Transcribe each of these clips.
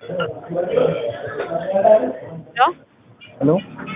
ሄሎ ሄሎ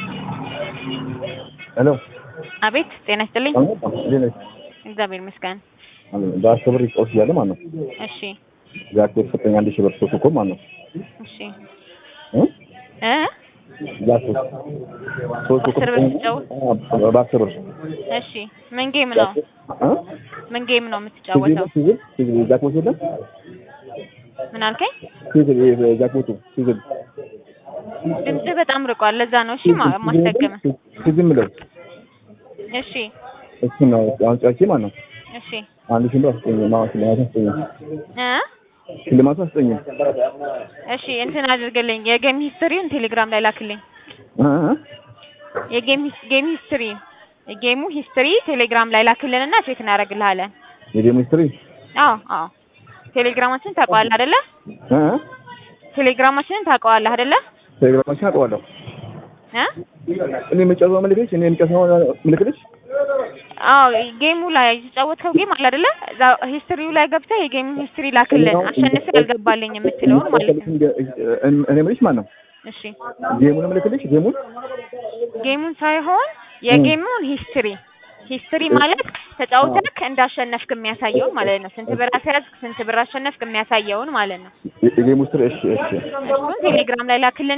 ሄሎ አቤት ጤና ይስጥልኝ። እንዴት ነሽ? እግዚአብሔር ይመስገን። በአስር ብር ይጫወት እያለ ማለት ነው። እሺ ጃክቶ የተሰጠኝ አንድ ሺህ ብር ሶስት እኮ ማለት ነው እሺ እ እ ጃክቶ ሶስት እኮ በአስር ብር ተሰጠኝ። ሲጫወት? አዎ፣ በአስር ብር እሺ ምን ጌም ነው? እ ምን ጌም ነው የምትጫወተው? ሲዝል ሲዝል ጃክፖት የለም ምን አልከኝ? ሲዝል ይሄ ጃክፖቱ ሲዝል ድምጽህ በጣም ርቋል። ለዛ ነው እሺ ማ- ማስደገመ ሲዝል ምለው እሺ እሱ ነው አሁን ጫቼ ማለት ነው እሺ አንድ ሺህ ብር አስጠኝ ማለት ሽልማት አስጠኝ እ ሽልማቱ አስጠኝ እሺ እንትን አድርግልኝ የጌም ሂስትሪውን ቴሌግራም ላይ ላክልኝ። እ እ የጌም ሂስ- ጌም ሂስትሪ የጌሙ ሂስትሪ ቴሌግራም ላይ ላክልንና ቼክ እናደርግልሃለን። የጌም ሂስትሪ አዎ አዎ ቴሌግራማችንን ታውቀዋለህ አይደለ? እ እ ቴሌግራማችንን ታውቀዋለህ አይደለ? ቴሌግራማችን አውቀዋለሁ እ እኔ የምጨርሰው ምልክልሽ እኔ የምጨርሰው ምልክልሽ አዎ ጌሙ ላይ የተጫወትከው ጌም አለ አይደለ? እዛ ሂስትሪው ላይ ገብተህ የጌሙ ሂስትሪ ላክልን አሸንፌ ያልገባልኝ የምትለውን ማለት ነው። እኔ የምልሽ ማለት ነው እሺ ጌሙን ምልክልሽ ጌሙን ጌሙን ሳይሆን የጌሙን ሂስትሪ ሂስትሪ ማለት ተጫውተህ እንዳሸነፍክ የሚያሳየውን ማለት ነው። ስንት ብር አስያዝክ፣ ስንት ብር አሸነፍክ የሚያሳየውን ማለት ነው። የጌሙ ሂስትሪ እሺ እሺ እሱን ቴሌግራም ላይ ላክልን